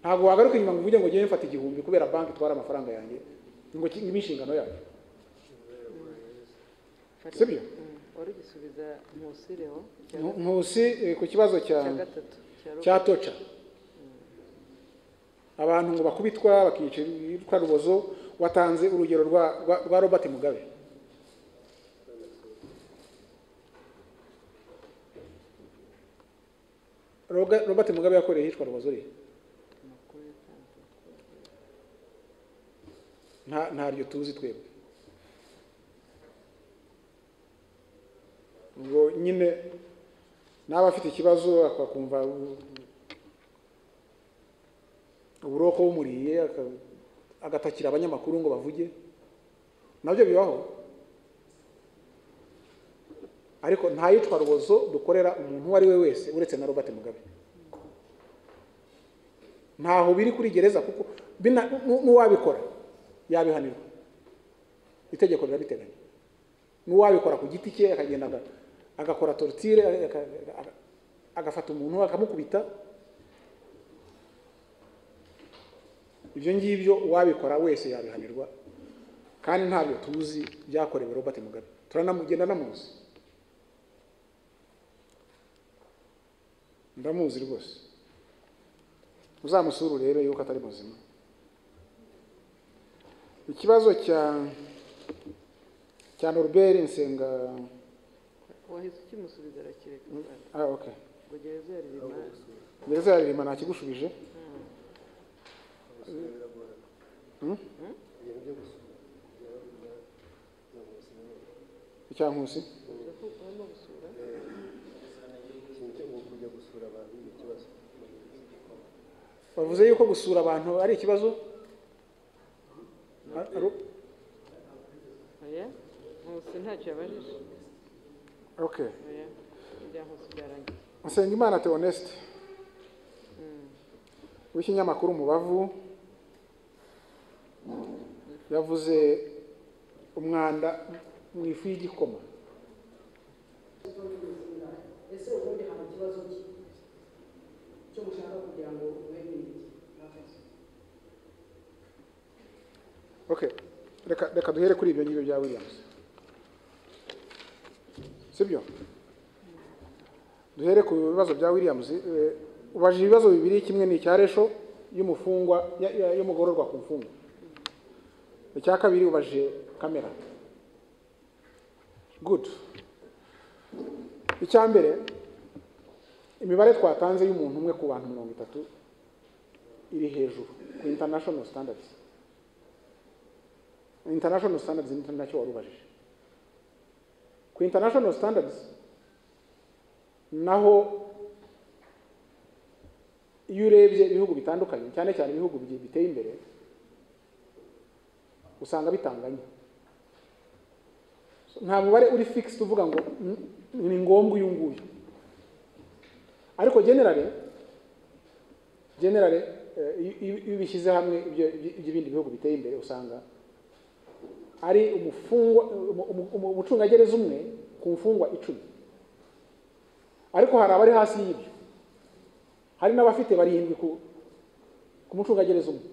ntabwo wagaruka inyuma ngo uvuge ngo ugiye mfata igihumbi kubera banki itwara amafaranga yanjye ngo ki- ibe inshingano yacu Fari- Sibyo? Mm, wari ugisubiza Nkusi Leon icya Ntu- ntusi eh, ku kibazo cya cya gatatu cya cya Robert. toca abantu ngo bakubitwa bakicwa rubozo watanze urugero rwa rwa- rwa robert mugabe Roga- robert mugabe yakoreye hicwa rubozo rihe Amakuru yatanzwe. nta ntaryo tuzi twebwe ubwo nyine n'aba afite ikibazo akakumva u- uburoko bumuriye aka- agatakira abanyamakuru ngo bavuge nabyo bibaho ariko nta yitwa rubozo dukorera umuntu uwo ari we wese uretse na robert mugabe ntaho biri kuri gereza kuko bina- nu- n'uwabikora yabihanirwa itegeko rirabiteganya n'uwabikora ku giti cye akagenda aga- agakora torutire agafata umuntu akamukubita ibyo ngibyo uwabikora wese yabihanirwa kandi ntabyo tuzi byakorewe robert mugabe turanamugenda namuzi ndamuzi rwose uzamusure urebe yuko atari muzima ikibazo cya cya norbert nsenga wahise ukimusubiza arakireka Fari. ah, okay. ngo gereza ya Ririma gereza ya ririma ntakigushubije Hmm? icya nkusi uvuga ko urimo gusura bavuze yuko gusura abantu ari ikibazo Ar- ar- oya Nkusi ntacyo yabajije okay oya ibya Nkusi byarangiye Nsengimana Theoneste w'ikinyamakuru Umubavu yavuze umwanda mu ifu y'igikoma ese ubundi hari ikibazo ki cyo gushaka kugira ngo ubemerere mwakoze okay reka reka duhere kuri ibyo ngibyo bya Williams sibyo duhere ku bibazo bya Williams eh, ubajije ibibazo bibiri kimwe ni icya resho y'umufungwa ya- ya- y'umugororwa ku mfungwa icya kabiri ubajije kamera good icya mbere imibare twatanze y'umuntu umwe ku bantu mirongo itatu iri hejuru ku international standards international standards ni nacyo wari ubajije ku international standards naho iyo urebye ibihugu bitandukanye cyane cyane ibihugu bi- biteye imbere usanga bitanganya So, nta mubare uri fixed uvuga ngo "Mm, ni ngombwa uyu nguyu ariko generally generally eh, iyo- iyo iyo ubishyize hamwe ibyo- ibyo- iby'ibindi bihugu biteye imbere usanga ari umufungwa umu- umu- umu- umucungagereza umwe ku mfungwa icumi ariko hari abari hasi y'ibyo hari n'abafite barindwi ku ku mucungagereza umwe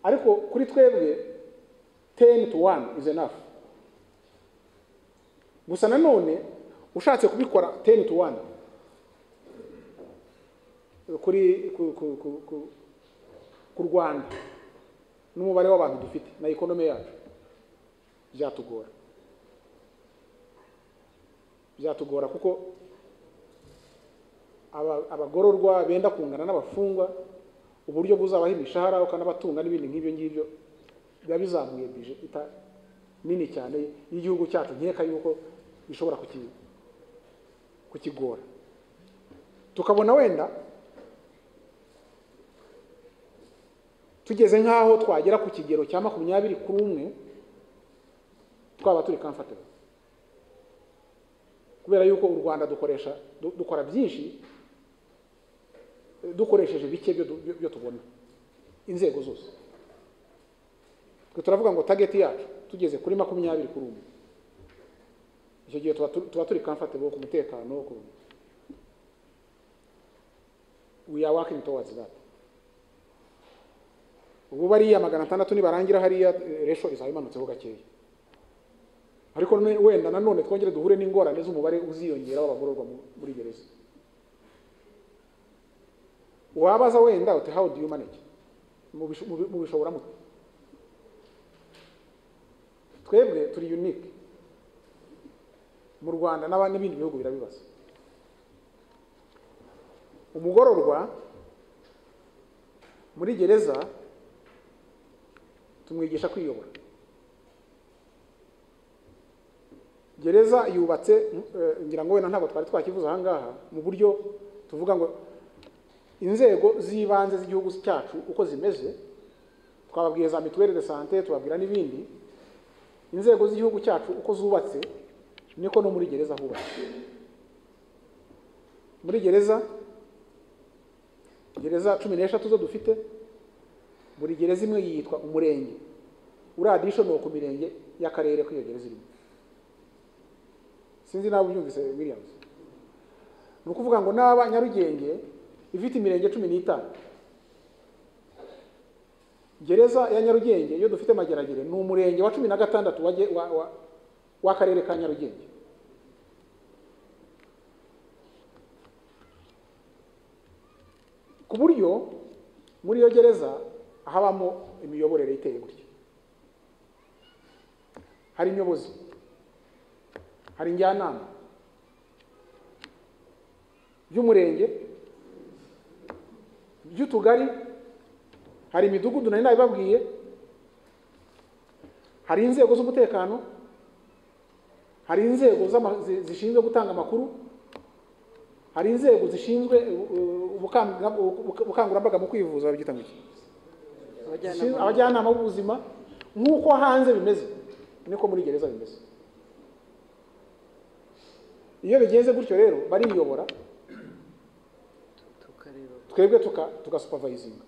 ariko kuri twebwe teni tu wani izi enafu gusa nanone ushatse kubikora teni tu wani kuri ku ku- ku- ku- ku rwanda n'umubare w'abantu dufite na economy yacu byatugora byatugora kuko aba- abagororwa benda kungana n'abafungwa uburyo buzabaha imishahara ukanabatunga n'ibindi nk'ibyo ngibyo biba bizamuye bije ita nini cyane y'igihugu cyacu nkeka yuko ishobora kuki- kukigora tukabona wenda tugeze nk'aho twagera ku kigero cya makumyabiri kuri umwe twaba turi comfortable kubera yuko u rwanda dukoresha du- dukora byinshi eh, dukoresheje bike byo, byo, byo tubona inzego zose twe turavuga ngo target yacu tugeze kuri makumyabiri kuri umwe icyo gihe tuba tu- tuba turi comfortable ku mutekano ku we are working towards that ubu bariya magana atandatu nibarangira hariya eh, ratio izayimanutseho gakeya ariko none- wenda nanone twongere duhure n'ingorane z'umubare uziyongera w'abagororwa mu- muri gereza wabaza wenda uti how do you manage Mubish- mubi- mubishobora mute twebwe turi unique mu rwanda n'aba- n'ibindi bihugu birabibaza umugororwa muri gereza tumwigisha kwiyobora gereza yubatse mm, eh, ngira ngo wenda ntabwo twari twakivuze aha ngaha mu buryo tuvuga ngo inzego z'ibanze z'igihugu cyacu uko zimeze twababwiye za mituweli de sante tubabwira n'ibindi inzego z'igihugu cyacu uko zubatse niko no muri gereza hubatse muri gereza gereza cumi n'eshatu zo dufite buri gereza imwe yitwa umurenge uradisho ni ku mirenge y'akarere k'iyo gereza irimo sinzi nawe ubyumvise williams ni ukuvuga ngo n'aba nyarugenge ifite imirenge cumi n'itanu gereza ya nyarugenge iyo dufite mageragere ni umurenge wa cumi na gatandatu wa ge- wa- wa- w'akarere ka nyarugenge ku buryo muri iyo gereza habamo imiyoborere iteye gutya hari inyobozi hari njyanama by'umurenge by'utugari hari imidugudu nari nabibabwiye hari inzego z'umutekano hari inzego z'ama- zi- zishinzwe gutanga amakuru hari inzego zishinzwe uh, ubukanga- ubuka- ubukangurambaga mu kwivuza babyita ngo iki? Zishinzwe- abajyanama abajyanama b'ubuzima nk'uko hanze bimeze niko muri gereza bimeze iyo bigenze gutyo rero bariyobora tukareba twebwe tuka tugasupervisinga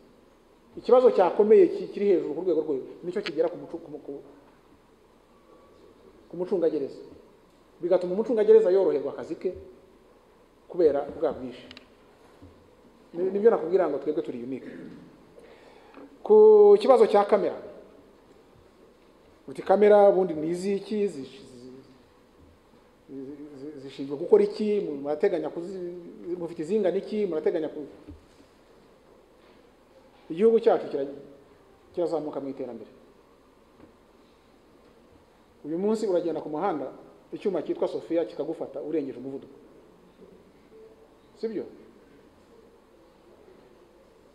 ikibazo cyakomeye ki- kiri hejuru ku rwego rwe nicyo kigera ku mucu- ku mu- ku- ku mucungagereza bigatuma umucungagereza yoroherwa akazi ke kubera bwa bwinshi Ni- nibyo nakubwira ngo twebwe turi unique ku kibazo cya kamera uti kamera ubundi ni iziki zi- zi- zi- zi- zishinzwe gukora iki murateganya kuzi- mufite izingana iki murateganya ku igihugu cyacu kira- kirazamuka mu iterambere uyu munsi uragenda ku muhanda icyuma cyitwa sofiya kikagufata urengeje umuvuduko sibyo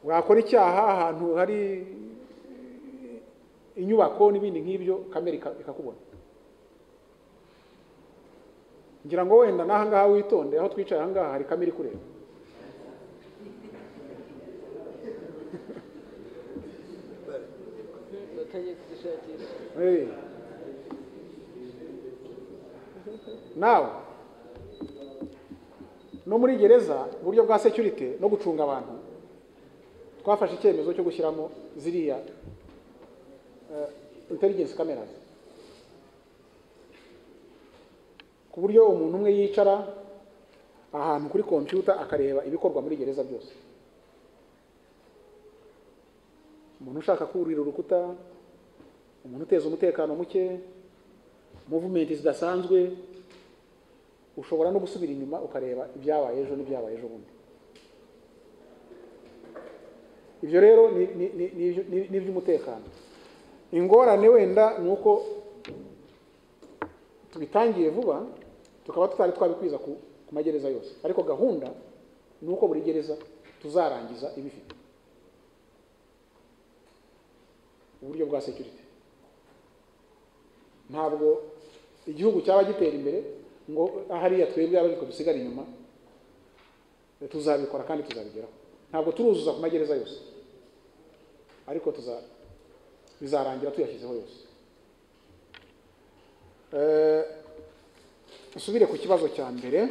wakora icyaha ahantu hari inyubako n'ibindi nk'ibyo kamera ika- ikakubona ngira ngo wenda n'aha ngaha witonde aho twicaye aha ngaha hari kamera ikureba batajya kuzishakisha Hey. nawe no muri gereza mu buryo bwa security no gucunga abantu twafashe icyemezo cyo gushyiramo ziriya eh, intelligence cameras ku buryo umuntu umwe yicara ahantu kuri computer akareba ibikorwa muri gereza byose umuntu ushaka kurira urukuta umuntu uteza umutekano muke movement zidasanzwe ushobora no gusubira inyuma ukareba ibyabaye ejo n'ibyabaye ejo bundi ibyo rero ni- ni- ni- ni ibyo- ni- ni iby'umutekano ingorane wenda ni uko tubitangiye vuba tukaba tutari twabikwiza ku ku magereza yose ariko gahunda ni uko buri gereza tuzarangiza ibifite uburyo bwa security ntabwo igihugu cyaba gitera imbere ngo hariya twebwe abariko dusigara inyuma e, tuzabikora kandi tuzabigeraho ntabwo turuzuza ku magereza yose ariko tuza bizarangira tuyashyizeho yose Eh, usubire ku kibazo cya mbere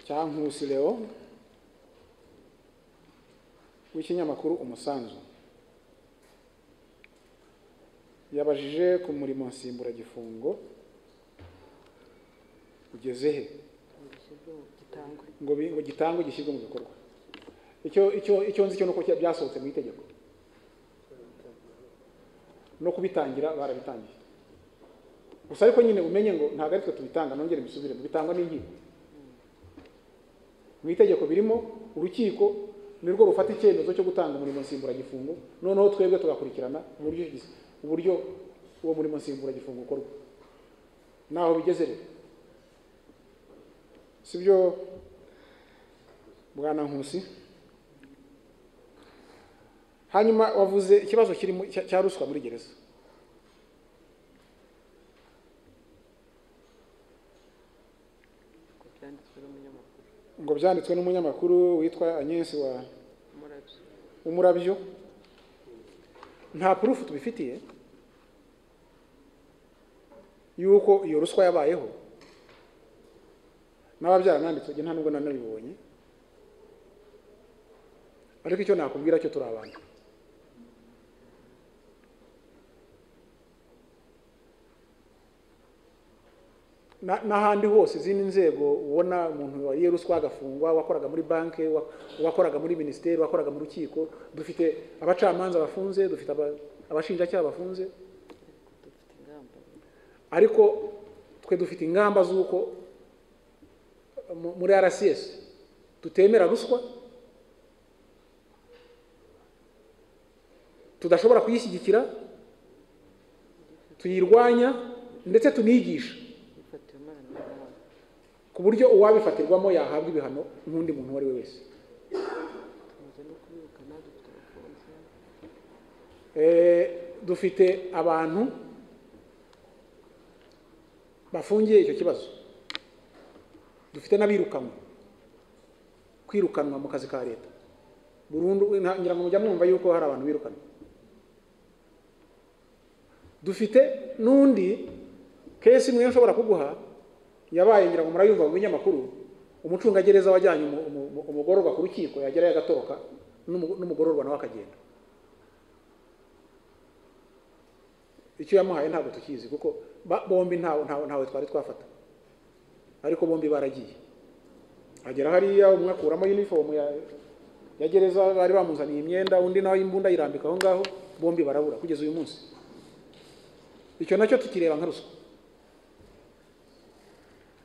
cya nkusi leo w'ikinyamakuru umusanzu yabajije ku murimo nsimburagifungo ugeze he urushya gishyirwe mu gitangwe ngo bi- ngo gitangwe gishyirwe mu bikorwa icyo icyo icyo nzi cyo nuko cya- byasohotse mu itegeko no kubitangira barabitangiye gusa ariko nyine umenye ngo ntabwo ari twe tubitanga nongere mbisubire bitangwa n'inkiko mu itegeko birimo urukiko nirwo rufata icyemezo cyo gutanga umurimo nsimburagifungo noneho twebwe tugakurikirana uburyo gis- uburyo uwo murimo nsimburagifungo ukorwa naho bigeze rero sibyo bwana nkusi hanyuma wavuze ikibazo kiri mu- cya- cya ruswa muri gereza ngo byanditswe n'umunyamakuru ngo byanditswe n'umunyamakuru witwa anyesi wa umurabyo umurabyo nta purufu tubifitiye yuko iyo ruswa yabayeho n'ababyaramwanditse njye nta nubwo nanabibonye ariko icyo nakubwira cyo turi abantu Na- n'ahandi hose izindi nzego ubona umuntu wariye ruswa agafungwa wakoraga muri banki wa- wakoraga muri minisiteri wakoraga mu rukiko dufite abacamanza bafunze dufite aba- abashinjacyaha bafunze ariko dufite ingamba ariko twe dufite ingamba z'uko mu- muri rcs tutemera ruswa tudashobora kuyishyigikira tuyirwanya ndetse tunigisha bifatiwe imana n'amahanga ku buryo uwabifatirwamo yahabwa ibihano n'undi muntu uwo ari we wese tumaze no kubirukana dufite abakunzi Eh, dufite abantu bafungiye icyo kibazo dufite n'abirukanwe kwirukanwa mu kazi ka leta burundu nta- ngira ngo mujya mwumva yuko hari abantu birukanwa dufite n'undi kesi imwe nshobora kuguha yabaye ngira ngo murayumva mu binyamakuru umucungagereza wajyanye umu- umu- umu- umugororwa ku rukiko yagerayo agatoroka n'umu- n'umugororwa nawe akagenda icyo yamuhaye ntabwo tukizi kuko ba- bombi ntawe ntawe ntawe twari twafata ariko bombi baragiye agera hariya umwe akuramo uniform ya ya gereza bari bamuzaniye imyenda undi nawe imbunda ayirambika aho ngaho bombi barabura kugeza uyu munsi icyo nacyo tukireba nka ruswa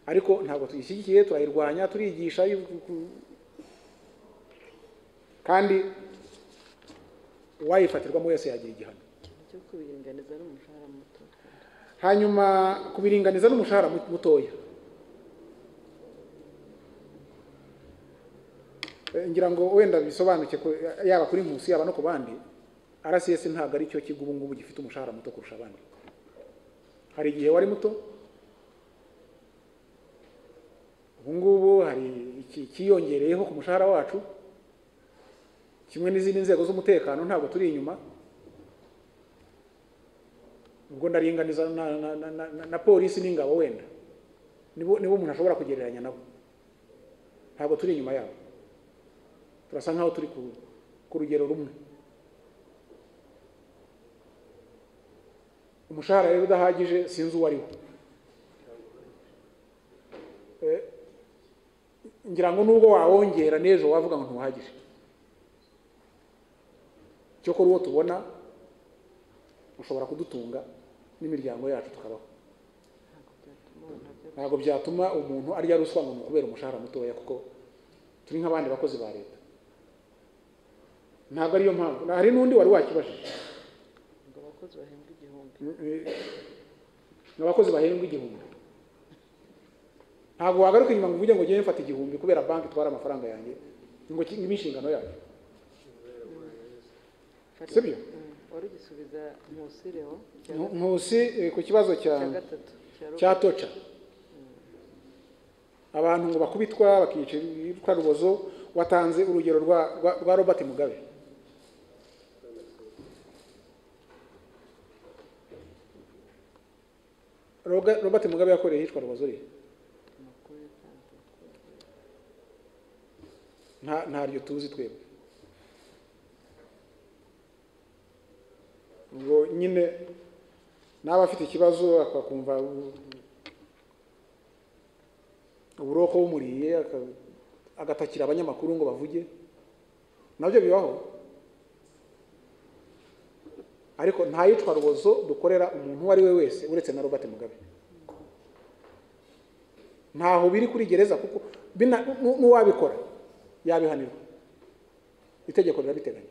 ariko ntabwo tuyishyigikiye turayirwanya turigisha yu- ku- ku- kandi uwayifatirwamo wese yagira igihano ikintu cyo kubiringaniza n'umushahara muto twumva. hanyuma kubiringaniza n'umushahara mu- mutoya Eh, ngira ngo wenda bisobanuke ku- yaba kuri nkusi yaba no ku bandi rcs ntabwo ari cyo kigo ubu ngubu gifite umushahara muto kurusha abandi hari igihe wari muto ubu ngubu hari iki- ikiyongereyeho ku mushahara wacu kimwe n'izindi nzego z'umutekano ntabwo turi inyuma ubwo ndaringaniza na, na, na, na, na, na polisi n'ingabo wenda nibo nibo umuntu ashobora kugereranya nabo ntabwo turi inyuma yabo turasa nkaho turi ku, ku rugero rumwe umushahara rero udahagije sinzi uwo ari wo Eh, ngira ngo nubwo wawongera n'ejo wavuga ngo ntuhagije cyokora uwo tubona ushobora kudutunga n'imiryango yacu tukabaho ntabwo byatuma ubona byo ntabwo byatuma umuntu arya ruswa ngo mukubera umushahara mutoya kuko turi nk'abandi bakozi ba leta ntabwo ariyo mpamvu Na- hari n'undi wari wakibajije ngo abakozi bahembwa igihumbi ni abakozi bahembwa igihumbi ntabwo wagaruka inyuma ngo uvuge ngo ngewe mfata igihumbi kubera banki itwara amafaranga yanjye ngo ki- ibe inshingano yacu Fata- Sibyo? Mm. wari ugisubiza nkusi leo cya Nku- nkusi eh, ku kibazo cya cya gatatu cya cya robo toca abantu ngo bakubitwa bakicwa rubozo watanze urugero rwa, rwa, rwa robert mugabe Roga- robert mugabe yakoreye yicwa rubozo rero amakuru yatanzwe nta ntaryo tuzi twebwe ubwo nyine n'aba afite ikibazo akakumva u- uburoko bumuriye aka- agatakira abanyamakuru ngo bavuge nabyo bibaho ariko nta yicwa rubozo dukorera umuntu uwo ari we wese uretse na robert mugabe ntaho biri kuri gereza kuko bina- nu- n'uwabikora yabihanirwa itegeko rirabiteganya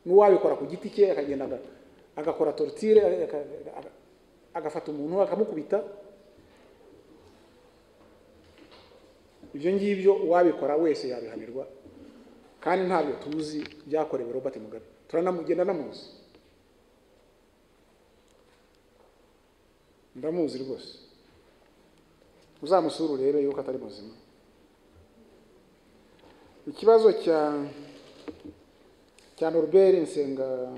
n'uwabikora ku giti cye akagenda aga- agakora tortire aka- aka- agafata umuntu akamukubita ibyo ngibyo uwabikora wese yabihanirwa kandi ntabyo tuzi byakorewe robert mugabe turanamugenda namuzi ndamuzi rwose uzamusure urebe yuko atari muzima ikibazo cya cya norbert nsenga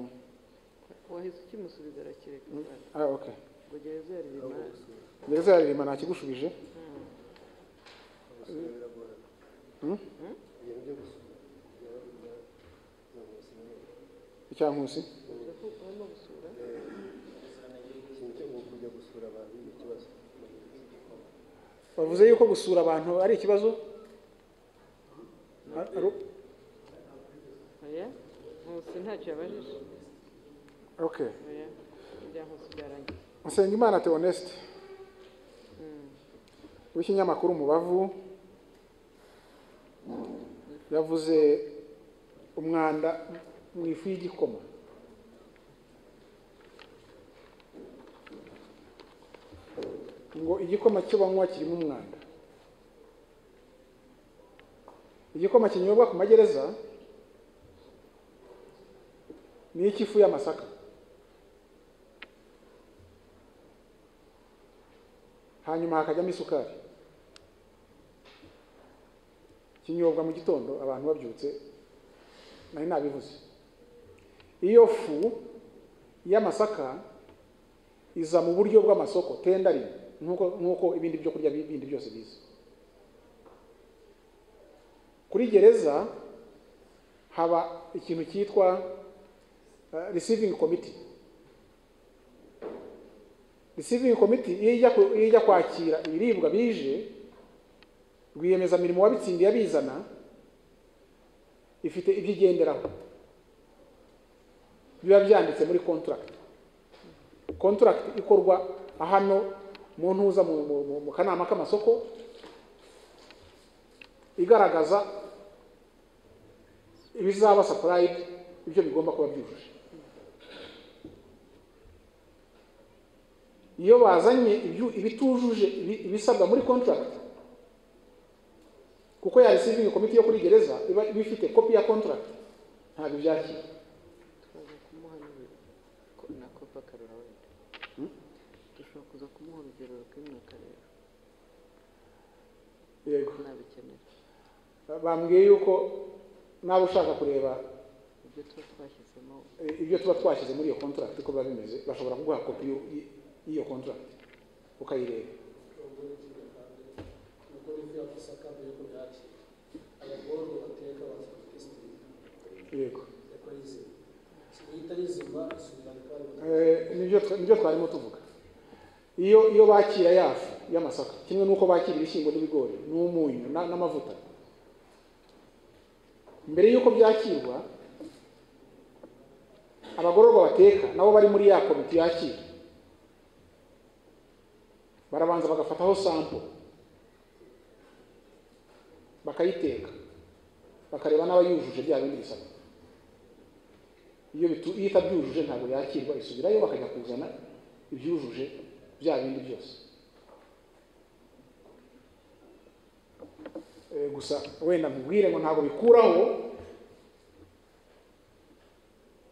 wahise ukimusubiza arakireka umwana ah, okay. ngo gereza yari rimara gereza ya ririma ntakigushubije Hmm? icya nkusi urimo gusura bavuze yuko gusura abantu ari ikibazo Ar- ar- oya nkusi ntacyo yabajije okay oya ibya nkusi byarangiye Nsengimana Theoneste w'ikinyamakuru Umubavu yavuze umwanda mu ifu y'igikoma ngo igikoma cyo banywa kirimo umwanda igikoma kinyobwa ku magereza ni icy'ifu y'amasaka hanyuma hakajyamo isukari kinyobwa mu gitondo abantu babyutse nari nabivuze iyo fu y'amasaka iza mu buryo bw'amasoko tendari nk'uko nk'uko ibindi byo kurya bindi byose biza kuri gereza haba ikintu cyitwa eh, receiving committee receiving committee iyo ijya ku- iyo ijya kwakira ibiribwa bije rwiyemezamirimo wabitsindiye abizana ifite ibyo igenderaho biba byanditse muri contract contract ikorwa hano mu ntuza mu, mu, mu, mu kanama k'amasoko igaragaza ibizaba supplied ibyo bigomba kuba byujuje iyo bazanye ibyu- ibitujuje ibi- ibisabwa muri contract kuko ya receiving committee yo kuri gereza iba iba ifite kopi ya contract ntabwo ibyakira twaza kumuha n'urugero ko na kopa karora wenda dushobora kuza kumuha urugero rw'imyuka rero yego nabikenera bambwiye yuko nawe ushaka kureba ibyo tuba twashyizemo eh, ibyo tuba twashyize muri iyo contract uko biba bimeze bashobora kuguha kopi y'u- y- y'iyo contract ukayireba yego Eh, nibyo twa- nibyo twarimo tuvuga iyo iyo bakira yafu y'amasaka kimwe n'uko bakira ibishyimbo n'ibigori n'umunyu na- n'amavuta mbere y'uko byakirwa abagororwa bateka nabo bari muri ya komite yakira barabanza bagafataho sampo bakayiteka bakareba n'abayujuje bya bindi bisabwa iyo bitu- iyo itabyujuje ntabwo yakirwa isubirayo bakajya kuzana ibyujuje bya bindi byose Eh, gusa wenda nkubwire ngo ntabwo bikuraho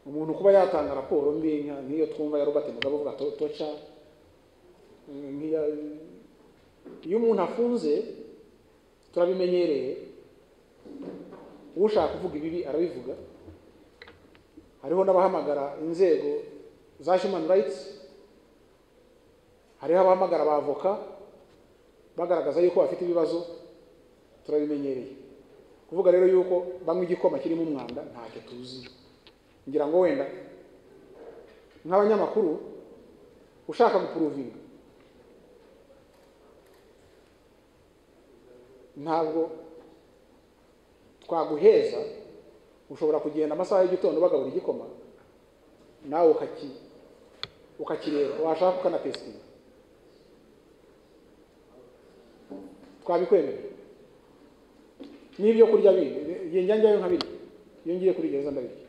umuntu kuba yatanga raporo mbi nka- nk'iyo twumva ya robert mugabe avuga to- toca eh, nk'iya iyo umuntu afunze turabimenyereye ushaka kuvuga ibibi arabivuga hariho n'abahamagara inzego za human rights hariho abahamagara abavoka bagaragaza yuko bafite ibibazo turabimenyereye kuvuga rero yuko banywa igikoma kirimo umwanda ntacyo tuzi ngira ngo wenda nk'abanyamakuru ushaka gupuruvinga ntabwo twaguheza ushobora kugenda amasaha y'igitondo bagabura igikoma nawe ukaki ukakireba washaka ukanapesitinga twabikwemerera n'ibyo kurya bindi igihe njya njyayo nkabirya iyo ngiye kuri gereza ndabirya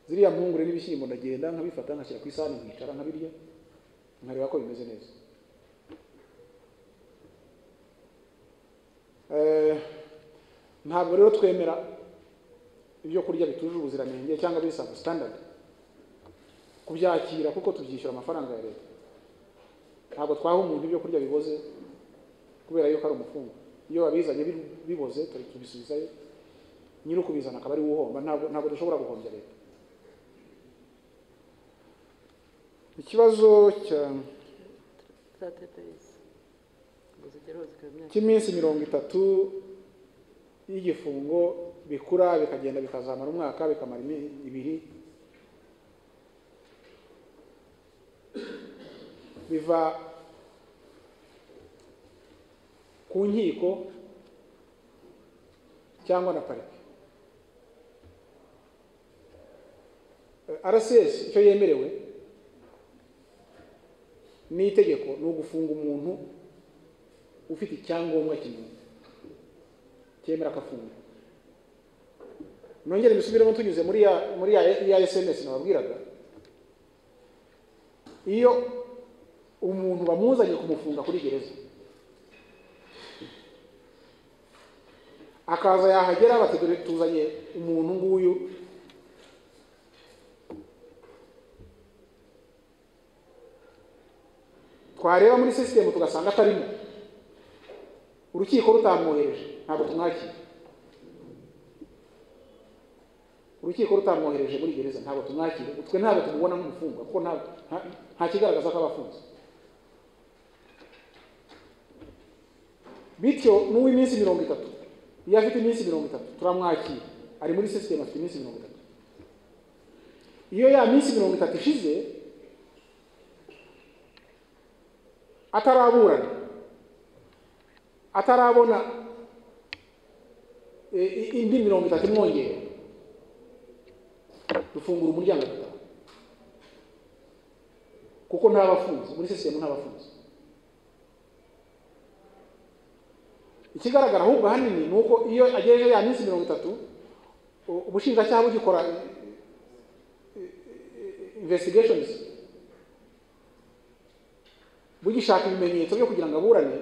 ziriya mpungure n'ibishyimbo ndagenda nkabifata nkashyira ku isahani nkicara nkabirya nkareba ko bimeze neza Eh, ntabwo rero twemera ibyo kurya bitujuje ubuziranenge cyangwa biri sabu standard kubyakira kuko tubyishyura amafaranga ya leta ntabwo twaha umuntu ibyo kurya biboze kubera yuko ari umufungwa iyo babizanye biri- biboze turi tubisubizayo nyiri ukubizana akaba ari we uhomba ntabwo ntabwo dushobora guhombya leta ikibazo cya za teteresi ngo zigeraho zikaba imyaka cy'iminsi mirongo itatu y'igifungo bikura bikagenda bikazamara umwaka bikamara imi- ibiri biva ku nkiko cyangwa na parike rcs icyo yemerewe ni itegeko ni ugufunga umuntu ufite icyangombwa kimwe cyemera akafunga nongere mbisubiremo tunyuze muri ya muri ya, ya sms nababwiraga iyo umuntu bamuzanye kumufunga kuri gereza akaza yahagera bati "Dore tuzanye umuntu nguyu twareba muri sisitemu tugasanga atarimo urukiko rutamwohereje ntabwo tumwakira urukiko rutamwohereje muri gereza ntabwo tumwakira twe ntabwo tumubona nk'umufungwa kuko nta- nta- nta kigaragaza ko aba afunze bityo n'uw'iminsi mirongo itatu iyo afite iminsi mirongo itatu turamwakira ari muri sisitemu afite iminsi mirongo itatu iyo ya minsi mirongo itatu ishize ataraburana atarabona e, i- indi mirongo itatu imwongera dufungura umuryango dutaha kuko ntabafunze muri sisitemu ntabafunze ikigaragara ahubwo ahanini ni uko iyo agejeje ya minsi mirongo itatu u- ubushinjacyaha bugikora e, e, e, investigations bugishaka ibimenyetso byo kugira ngo aburane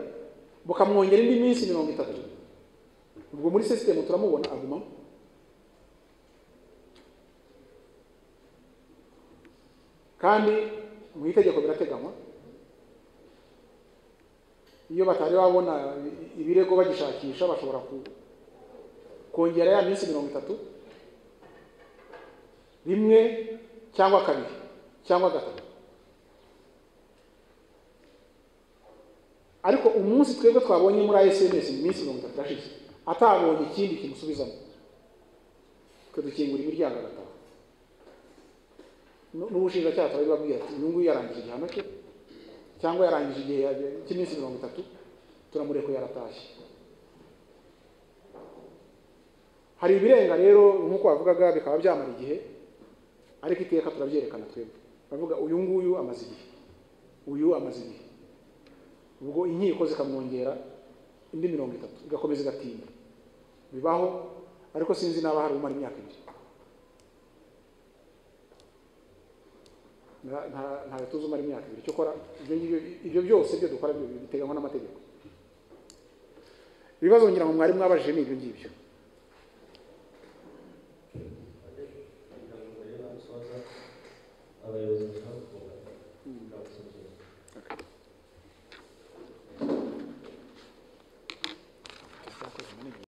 bukamwongera indi minsi mirongo itatu ubwo muri sisitemu turamubona agumamo kandi mu itegeko birateganywa iyo batari babona i- ibirego bagishakisha bashobora ku- kongera ya minsi mirongo itatu rimwe cyangwa kabiri cyangwa gatatu ariko umunsi twebwe twabonye muri sms ni iminsi mirongo itatu irashize atabonye ikindi kimusubizamo twe dukingura imiryango agataha Nu- n'ubushinjacyaha turabibabwira ati uyu nguyu yarangije igihano cye cyangwa yarangije igihe ya- cy'iminsi mirongo itatu turamurekuye yaratashye hari ibirenga rero nk'uko bavugaga bikaba byamara igihe ariko iteka turabyerekana twebwe bavuga uyu nguyu amaze igihe uyu amaze igihe ubwo inkiko zikamwongera indi mirongo itatu igakomeza igatinda bibaho ariko sinzi n'aba hari umara imyaka ibiri Nta- nta- ntawe tuzi umara imyaka ibiri cyo kora ibyo ngibyo ibyo byose byo dukora byo biteganywa n'amategeko ibibazo ngira ngo mwari mwabajije ni ibyo ngibyo